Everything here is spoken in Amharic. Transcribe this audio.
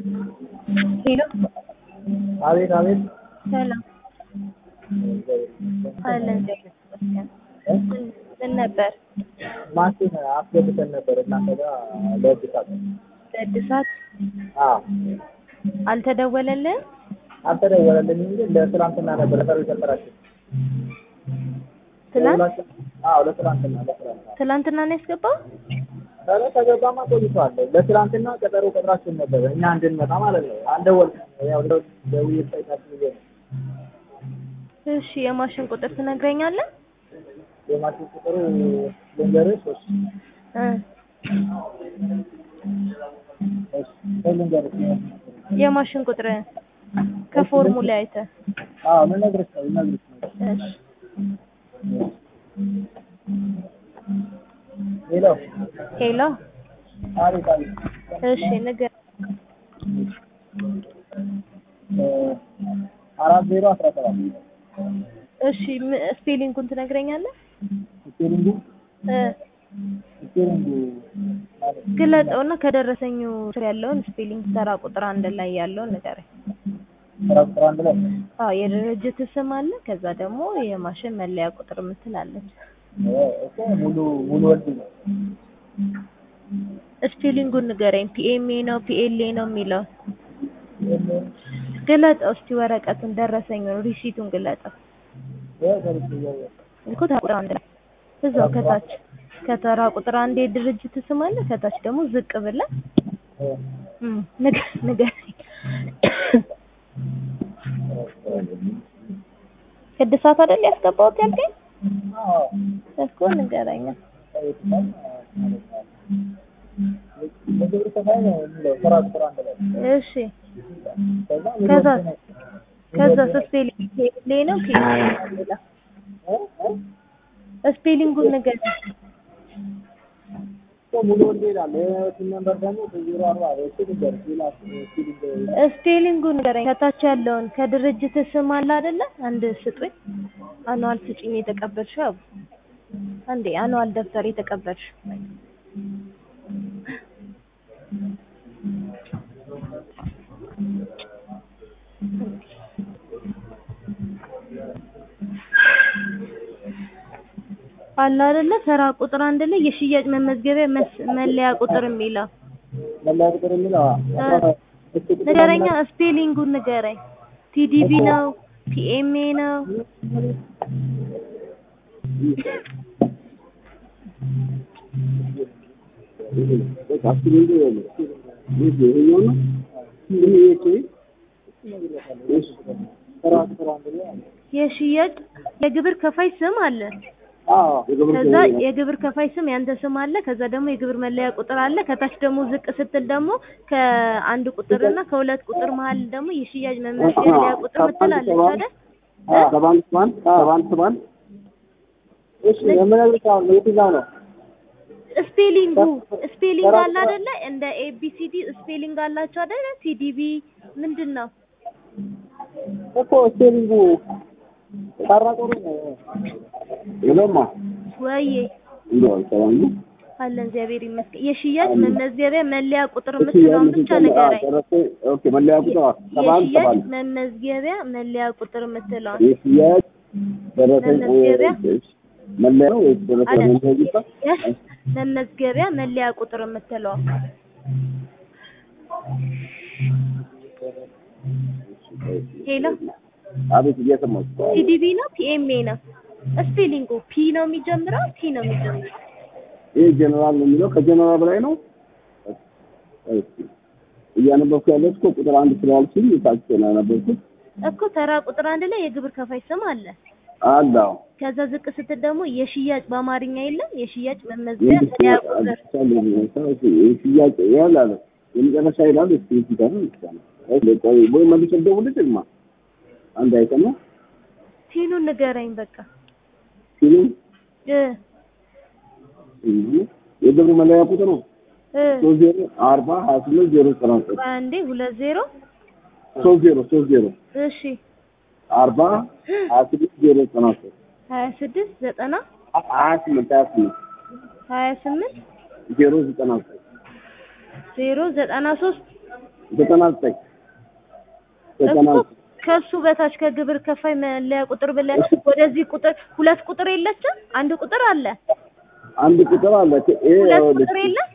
ሄሎ አቤት አቤት ሰላም አለን እግዚአብሔር ይመስገን። ምን ምን ነበር ማሽን አስገብተን ነበር እናንተ ጋር ለእድሳት። ለእድሳት አዎ አልተደወለልህም? አልተደወለልኝም፣ ግን ለትላንትና ነበር ሰርቪስ ሰጠራችሁ። ትላንት አዎ ለትላንትና ለትላንትና ትላንትና ነው ያስገባው? ኧረ ከገባማ ቆይቷል። ለትላንትና ቀጠሮ ቀጥራችሁን ነበር እኛ እንድንመጣ ማለት ነው። አልደወልኩም። ያው ደውዬ ጠይቃችሁ ብዬ ነው። እሺ የማሽን ቁጥር ትነግረኛለህ? የማሽን ቁጥሩ ልንገርህ ሶስት እ እሺ ልንገርህ የማሽን ቁጥር ከፎርሙላ አይተህ አዎ ልነግርሽ ነው ልነግርሽ ነው። እሺ ሄሎ ሄሎ አቤት አቤት እሺ ንገር እ አራት ዜሮ አስራ ሰባት እሺ ም- ስፔሊንጉን ትነግረኛለህ? ስፔሊንጉ እ ስፔሊንጉ ማለት ግለጠውና ከደረሰኙ ስር ያለውን ስፔሊንግ ተራ ቁጥር አንድ ላይ ያለውን ንገረኝ። ስራ ቁጥር አንድ ላይ አዎ የድርጅት ስም አለ። ከዛ ደግሞ የማሽን መለያ ቁጥር የምትል አለች። እ እኮ ሙሉ ሙሉ ወልድ ነው። ስፔሊንጉን ንገረኝ። ፒኤምኤ ነው ፒኤልኤ ነው የሚለው ግለጠው እስቲ ወረቀቱን ደረሰኙን ሪሲቱን ግለጠው ይኸው ሰርቼ እያየሁ እኮ ተራ ቁጥር አንድ ላይ እዛው ከታች ከተራ ቁጥር አንድ የድርጅት ስም አለ። ከታች ደግሞ ዝቅ ብለህ እ እም ንገ- ንገረኝ። እድሳት አይደል ያስገባሁት ያልከኝ አዎ እኮ ንገረኛ። ጠይቀናል ማለት ነው። የግብር ከፋይ ነው የሚለው ስራ ቁጥር አንድ ላይ እሺ ከዛ ከዛ ሙሉ ወልድ ነው። ከዛ ስፔሊንግ ፒኤልኤ ነው ፒኤልኤ ነው የሚለው እ እ ስፔሊንጉን ንገረኝ። እኮ ሙሉ ወልድ ይላል። የስም ነምበር ደግሞ ዜሮ አርባ እሱ ልንገርሽ ሌላ ስፔሊንግ ስፔሊንጉን ንገረኝ። ከታች ያለውን ከድርጅት ስም አለ አይደለ? አንድ ስጡኝ። አኗል ስጪኝ የተቀበልሽው አቡ አንዴ አኗል ደብተር የተቀበልሽው አለ አይደለ? ተራ ቁጥር አንድ ላይ የሽያጭ መመዝገቢያ መስ- መለያ ቁጥር የሚለው መለያ ቁጥር የሚለው አዎ እሱ ቁጥር ንገረኛ። ስፔሊንጉን ንገረኝ። ቲዲቢ ነው ፒኤምኤ ነው ስራ ቁጥር አንድ ላይ አለ። የሽያጭ የግብር ከፋይ ስም አለ። አዎ ከዛ የግብር ከፋይ ስም ያንተ ስም አለ። ከዛ ደግሞ የግብር መለያ ቁጥር አለ። ከታች ደግሞ ዝቅ ስትል ደግሞ ከአንድ ቁጥር እና ከሁለት ቁጥር መሀል ደግሞ የሽያጭ መመዝገቢያ ቁጥር ምትላለች አይደል? ሰባንት ሰባንት ሰባንት ሰባንት እሺ የምነግርሽ አሁን የትኛው ነው? ስፔሊንጉ ስፔሊንግ አለ አይደለ? እንደ ኤቢሲዲ ስፔሊንግ አላቸው አይደለ? ቲዲቢ ምንድን ነው? እኮ ስፔሊንጉ ጠራቆሩ ነው። ይለማ ወይዬ እንደው ሰባን አለን እግዚአብሔር ይመስገን። የሽያጭ መመዝገቢያ መለያ ቁጥር የምትለውን ብቻ ንገረኝ። ኦኬ መለያ ቁጥር ሰባን የሽያጭ ሰባን መመዝገቢያ መለያ ቁጥር የምትለውን የሽያጭ ደረሰኝ መመዝገቢያ? መለያ ነው ወይስ ደረሰኝ አይደል? መመዝገቢያ? የሽያጭ መመዝገቢያ መለያ ቁጥር የምትለው ሄሎ አቤት እየሰማሁ ቲዲቢ ነው ፒኤምኤ ነው ስፔሊንጉ ፒ ነው የሚጀምረው ቲ ነው የሚጀምረው ይህ ጀነራል ነው የሚለው ከጀነራል በላይ ነው። እስኪ እያነበብኩ ያለሁት እኮ ቁጥር አንድ ስላልሽኝ ታች ነው ያነበብኩት። እኮ ተራ ቁጥር አንድ ላይ የግብር ከፋይ ስም አለ አለ አዎ። ከዛ ዝቅ ስትል ደግሞ የሽያጭ በአማርኛ የለም የሽያጭ መመዝገቢያ መለያ ቁጥር ሽያጭ ያህል አለ የመጨረሻ ይላል። እስኪ እዚህ ጋር ነው ይቻላል። ቆይ ወይ መልስ ደውልልኝማ አንድ አይተማ ቲኑን ንገረኝ በቃ ሲሉ እ የግብር መለያ ቁጥሩ እ ሶስት ዜሮ አርባ ሀያ ስምንት ዜሮ ዘጠና ዘጠኝ አንዴ ሁለት ዜሮ ሶስት ዜሮ ሶስት ዜሮ እሺ አርባ ሀያ ስምንት ዜሮ ዘጠና ዘጠኝ ሀያ ስድስት ዘጠና ሀያ ስምንት ሀያ ስምንት ሀያ ስምንት ዜሮ ዘጠና ዘጠኝ ዜሮ ዘጠና ሶስት ዘጠና ዘጠኝ ዘጠና እኮ ዘጠኝ ከሱ በታች ከግብር ከፋይ መለያ ቁጥር ብለህ ወደዚህ ቁጥር ሁለት ቁጥር የለችም? አንድ ቁጥር አለ። አንድ ቁጥር አለ። ይሄ ሁለት ይኸውልሽ፣ ቁጥር የለም?